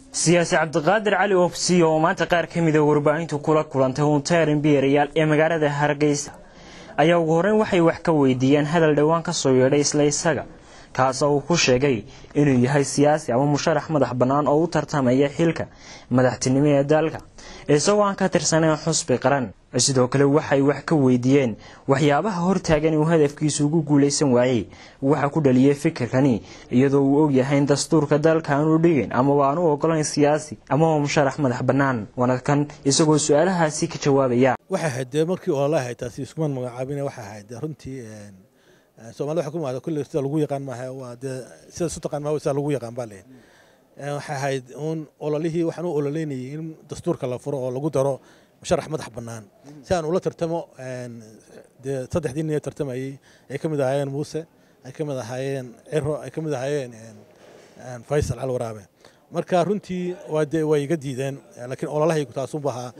siyaasi cabdiqaadir cali oobsiyo oo maanta qaar ka mida warbaahintu kula kulantay hunteer imbiirayaal ee magaalada hargeysa ayaa ugu horreyn waxay wax ka weydiiyeen hadal dhowaan ka soo yeedhay isla isaga kaasoo uu ku sheegay inuu yahay siyaasi ama musharax madax bannaan oo u tartamaya xilka madaxtinimo ee dalka isagoo aan ka tirsanayn xusbi qaran sidoo kale waxay wax ka weydiiyeen waxyaabaha hortaagan uu hadafkiisu ugu guulaysan waayey waxa ku dhaliyay fikirkani iyadoo uu ogyahay in dastuurka dalka aanu dhigin amaba aan u ogolayn siyaasi amaba musharax madax bannaan wanadkan isagoo su-aalahaasi ka jawaabaya waxay ahayd dee markii ololaha ahayd taasi iskumaan magacaabine waxay ahayd runtii soomaalida waxay ku maada kulle sida lagu yaqaan maaha waa dee sida isu taqaan maaha sida lagu yaqaan baa leeyahay waxay ahayd uun ololihii waxaan u ololeynayay in dastuurka la furo oo lagu daro musharax madax bannaan si aan ula tartamo dee saddexdii nin ee tartamayey ay ka mid ahaayeen muuse ay ka mid ahaayeen ciro ay ka mid ahaayeen faysal calwaraabe marka runtii waa dee way iga diideen laakiin ololahaygu taasunba ahaa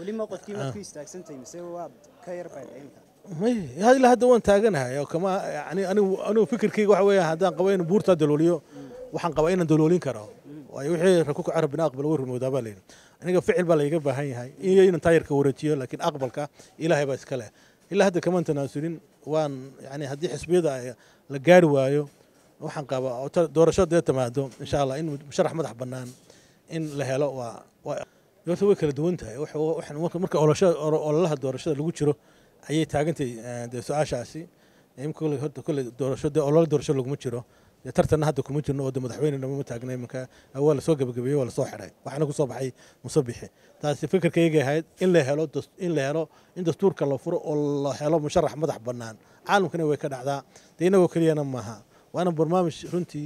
ilaa hadda waan taaganahay oo kama yani anigu anigu fikirkayga waxa weeya haddaan qabo in buurtaa dalooliyo waxaan qabaa inaan daloolin karo waayo wixii rakuka carab bin aqbal way rumowdaa baa layidhi aniga ficil baa layga baahan yahay iyo inaan taayirka wareejiyo laakiin aqbalka ilaahay baa iska leh ilaa hadda kamaan tanaasulin waan yani haddii xisbiyada la gaari waayo waxaan qabaa doorasho dee timaado insha allah in musharax madax bannaan in la helo waa horta way kala duwan tahay marka ololaha doorashada lagu jiro ayay taagantay dee su-aashaasi horta kole doorasho dee ololo doorasho laguma jiro dee tartanna hadda kuma jirno oo de madaxweynena ma taagna iminka waa lasoo gabagabeeyey waa lasoo xidhay waxaana ku soo baxay musabixi taasi fikirkaygay ahayd in la helo in la helo in dastuurka la furo oo la helo musharax madax bannaan caalamkana way ka dhacdaa dee inagoo keliyana maaha waana barnaamij runtii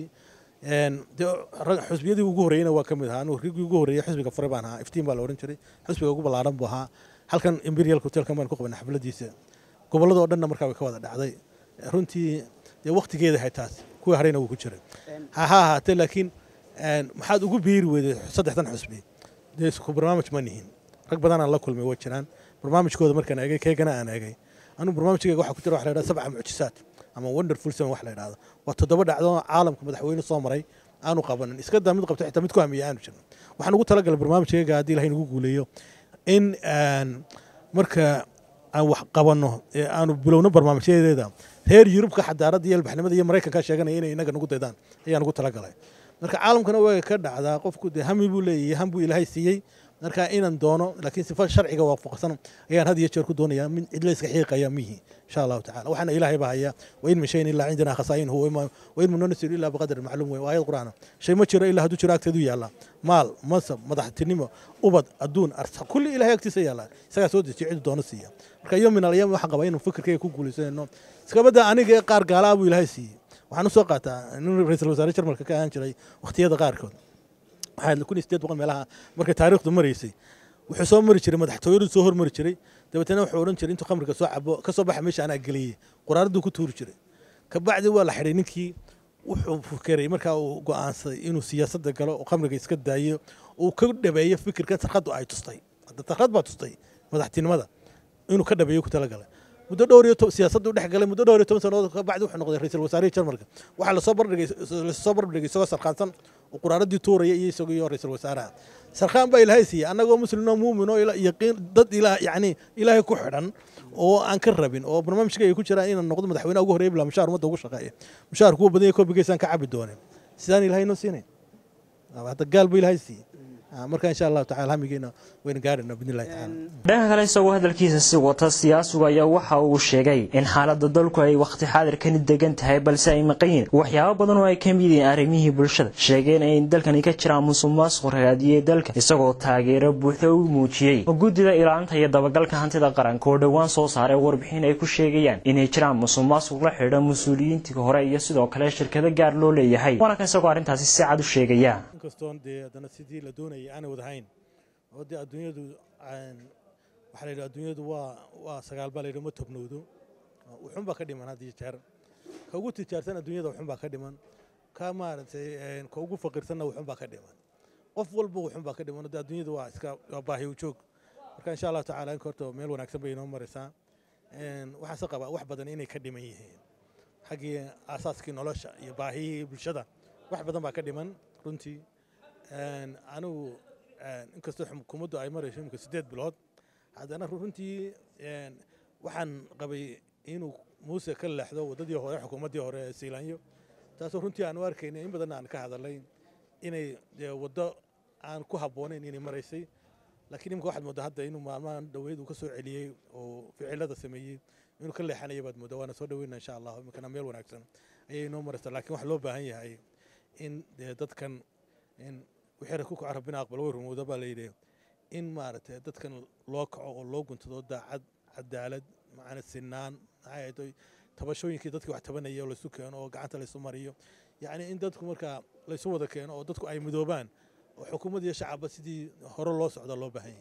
xusbiyadii ugu horreeyena waa ka mid ahaa anugu rigii ugu horreeyey xusbiga fure baan ahaa iftiin baa la odhan jiray xusbiga ugu ballaaran buu ahaa halkan imperial hotelkan baan ku qabanay xafladiisa gobolladoo dhanna markaa way ka wada dhacday runtii dee waktigeeda ahay taas kuwii harayna wuu ku jiray ha ha ahaatee laakiin maxaad ugu biiri weyday saddexdan xusbi dee isku barnaamij ma nihin rag badanaan la kulmay way jiraan barnaamijkooda markaan eegay keegana aan eegay anugu barnaamijkayga waxaa ku jira waxa la yidhahda sabca mucjisaad ama wonderful seven wax la yidhahdo waa toddoba dhacdo caalamka madaxweyne soo maray aanu qabanin iska daa mid qabto xitaa mid ku hamiya aanu jirin waxaan ugu talagalay barnaamijkayga haddii ilahay nagu guuleeyo in marka aan wax qabanno ee aanu bilowno barnaamijyadeeda reer yurubka xadaaradda iyo albaxnimada iyo maraykanka sheeganaya inay inaga nagu daydaan ayaan ugu talagalay marka caalamkana way ka dhacdaa qofku dee hami buu leeyahay ham buu ilaahay siiyey marka inaan doono laakiin sifa sharciga waafaqsan ayaan had iyo jeer ku doonayaa min cidla iska xiiqaya mihi insha allahu tacala waxaana ilaahay baa haya wain min shayin ilaa cindana khasaa'inuhu wain min nunasiru ilaa biqadri macluum wey waa ayad qur'aana shay ma jiro ilaa hadduu jiro agteedu yaalla maal mansab madaxtinimo ubad adduun arsaq kulli ilahay agtiisa yaalla isagaa soo dejiyo cidu doono siiya marka iyo min alyam waxaan qabaa inuu fikirkayga ku guulaysanayno iskabadda aniga ee qaar gaalaa buu ilaahay siiyey waxaan usoo qaataa nin ra-iisul wasaare jarmalka ka ahaan jiray wakhtiyada qaarkood waxaa kun iyo sideed boqol meelaha markay taariikhdu maraysay wuxuu soo mari jiray madaxtooyadu soo hormari jiray dabeetana wuxuu odhan jiray intuu khamriga soo cabo ka soo baxa meesha anaa geliyey quraaraduu ku tuuri jiray kabacdi waa la xidhay ninkii wuxuu fikiray markaa uu go'aansaday inuu siyaasadda galo oo khamriga iska daayo uu ka dhabeeyo fikirkan sarqaddu ay tustay sarqad baa tustay madaxtinimada inuu ka dhabeeyo ku talagalay muddo dhowr iyo siyaasaddu dhex galay muddo dhowr iyo toban sannadood ka bacdi wuxuu noqday ra-iisul wasaarihii jarmalka waxaa lasoo bardhigay lasoo barbardhigay isagoo sarqaansan oo quraaradii tuuraya iyo isagoo iyo ra-iisul wasaaraha sarqaan baa ilaahay siiyey annagoo muslimoo muumin oo yaqiin dad ilaa yacni ilaahay ku xidhan oo aan ka rabin oo barnaamijka ay ku jiraan inaan noqdo madaxweynaha ugu horreeya bilaa mushaar ummadda ugu shaqeeya mushaar kuwa badan yahay koobigeysaan ka cabi doonin sidaan ilaahay noo siinayn hadda gaal buu ilaahay siiyey marka insha allahu tacala hamigeena wayna gaarayna bidnillahi tacaala dhanka kale isagoo hadalkiisa si wata siyaasigu ayaa waxa uu sheegay in xaaladda dalku ay wakhti xaadirkani degan tahay balse ay maqan yihin waxyaabo badan oo ay ka mid yihiin arrimihii bulshada sheegeen in dalkani ka jiraan musuq maasuq ragaadiyey dalka isagoo taageero buuxda u muujiyey guddida ilaalinta iyo dabagalka hantida qaranka oo dhowaan soo saaray warbixin ay ku sheegayaan inay jiraan musuq maasuq la xidha mas-uuliyiintii hore iyo sidoo kale shirkado gaar loo leeyahay waana kan isagoo arrintaasi si cad u sheegaya inkastoon dee haddana sidii la doonayay aanay wadahayn oo dee adduunyadu waxaa la yidhi adduunyadu waa waa sagaal baa la yidhi ma tobnowdo wuxun baa ka dhiman had iyo jeer ka ugu tijaarsan adduunyada wuxun baa ka dhiman ka maaragtay ka ugu faqiirsanna wuxun baa ka dhiman qof walba wuxun baa ka dhiman dee adduunyadu waa iska waa baahi u joog marka insha allahu tacala inka horta meel wanaagsan bay inoo maraysaa waxaase qabaa wax badan inay ka dhiman yihiin xaggii aasaaskii nolosha iyo baahiyihii bulshada wax badan baa ka dhiman runtii anigu inkastoo xukuumaddu ay marayso imika siddeed bilood haddana runtii waxaan qabay inuu muuse ka leexdo waddadii hore xukuumaddii hore ee siilaanyo taasoo runtii aan u arkayna in badan aan ka hadalay inay waddo aan ku habboonayn inay maraysay laakiin imika waxaad mooddaa hadda inuu maalmahan dhoweyd uu ka soo celiyey oo ficilada sameeyey inuu ka leexanaya baad mooddaa waana soo dhoweyna insha allah iminkana meel wanaagsan ayay inoo maraysaa laakiin waxaa loo baahan yahay in dee dadkan in wixii ku kaco rabbina aqbal way rumowda baa layidhi in maaragtay dadkan loo kaco oo loo guntado daacad cadaalad macana sinaan maxay tabashooyinkii dadkii wax tabanaya oo laysu keeno oo gacanta laysu mariyo yacni in dadku markaa laysu wada keeno oo dadku ay midoobaan oo xukuumad iyo shacabba sidii hore loo socda loo baahan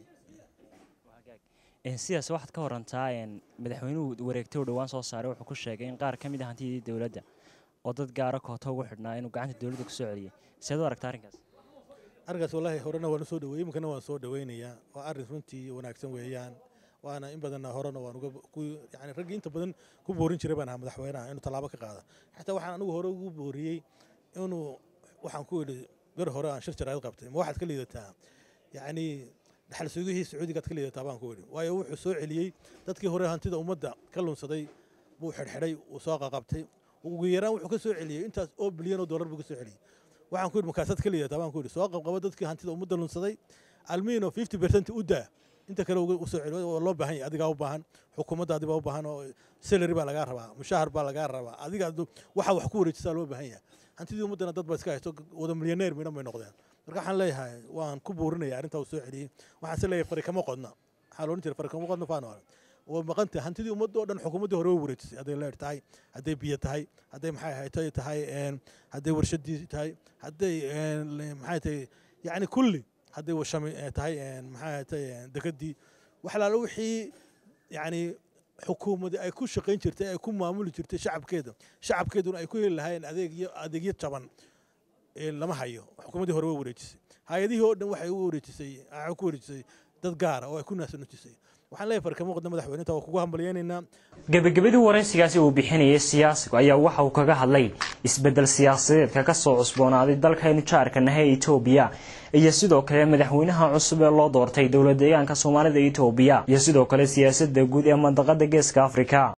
yahay sidaas waxaad ka warantaa madaxweynuhu wareegtay u dhowaan soo saaray wuxuu ku sheegay in qaar ka mid a hantidii dowladda oo dad gaara koota ugu xidhnaa inuu gacanta dowladda kusoo celiyey seed u aragta arrinkaas arrinkaas wallaahi horena waan usoo dhaweyey iminkana waan soo dhaweynayaa waa arrin runtii wanaagsan weeyaan waana in badanna horena waan uga yani raggii inta badan ku boorin jiray baan ahaa madaxweynaha inuu tallaabo ka qaada xataa waxaan anigu hore ugu booriyey inuu waxaan ku idhi ber hore aan shir jaraayad qabtay ma waxaad ka liidataa yacni dhaxal sugihii sacuudigaad ka liidataa baan ku idhi waayo wuxuu soo celiyey dadkii hore hantida ummadda ka lunsaday buu xidhxidhay uu soo qaqabtay ugu yaraan wuxuu ka soo celiyey intaas oo bilyan oo dollar buu ka soo celiyey waxaan ku idhi markaasaad ka liidataa baan ku idhi soo qabqabo dadkii hantida ummadda lunsaday almiino fifty percent u daa inta kale u soo celiyo waa loo baahan yahay adigaa u baahan xukuumaddaadi baa u baahan oo salary baa lagaa rabaa mushahar baa lagaa rabaa adiga waxa wax ku wareejisaa loo baahan yahay hantidii ummaddana dad baa iska haysto wada milyaneer midhan bay noqdeen marka waxaan leeyahay waan ku buurinaya arrintaa uu soo celiyey waxaan se leeyahay fari kama qodna waxaa loodhan jiray fari kama qodna faano way maqantay hantidii ummadda oo dhan xukuumaddii hore way wareejisay hadday leer tahay hadday biyo tahay hadday maxay haytay tahay hadday warshadii tahay hadday maxay tahay yacni kulli hadday washami tahay maxay tahay degadii wax laala wixii yacni xukuumadii ay ku shaqayn jirtay ay ku maamuli jirtay shacabkeeda shacabkeeduna ay ku heli lahaayeen adeegyo adeegyo jaban lama hayo xukuumaddii hore way wareejisay hay-adihii oo dhan waxay u wareejisay waxay ku wareejisay dad gaara oo ay ku naasanujisay waxaan leeyahay farkamo qodna madaxweyninta waa kugu hambalyaynaynaa gebagabadii waraysigaasi uu bixinayay siyaasigu ayaa waxa uu kaga hadlay isbeddel siyaasadeedka ka soo cusboonaaday dalkaynu jaarka nahay etoobiya iyo sidoo kale madaxweynaha cusub ee loo doortay dowlad deegaanka soomaalida etoobiya iyo sidoo kale siyaasadda guud ee mandaqada geeska afrika